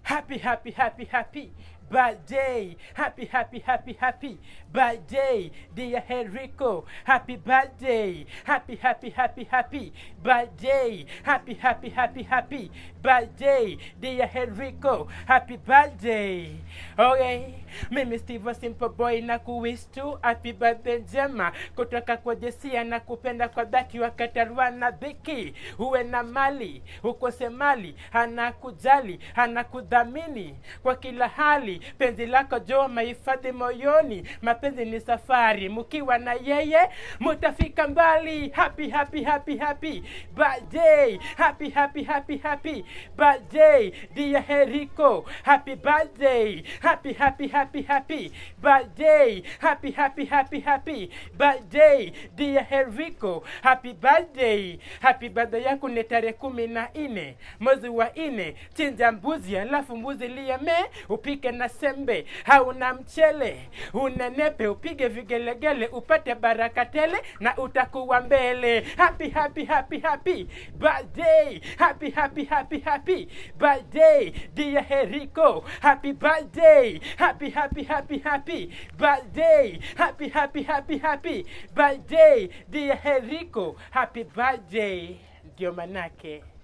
happy happy happy happy birthday happy happy happy happy birthday dear Henrico happy birthday happy happy happy happy birthday happy happy happy happy birthday dear Henrico happy birthday okay mimi Steve Simple Boy na kuwish tu happy birthday njema kutoka kwa Jesia na kupenda kwa dhati wakatarua na dhiki uwe na mali ukose mali anakujali anakudhamini kwa kila hali penzi lako jo mahifadhi moyoni mapenzi ni safari mkiwa na yeye mutafika mbali happy happy happy happy birthday happy happy happy happy birthday dear Henrico happy birthday happy happy happy happy birthday happy happy happy happy birthday dear Henrico happy birthday happy birthday yako ni tarehe kumi na nne mwezi wa nne chinja mbuzi alafu mbuzi lieme upike na sembe hauna mchele unenepe upige vigelegele upate baraka tele na utakuwa mbele happy happy happy happy birthday happy happy happy happy birthday dear Henrico happy birthday happy happy happy happy birthday happy happy happy happy birthday dear Henrico happy birthday ndio manake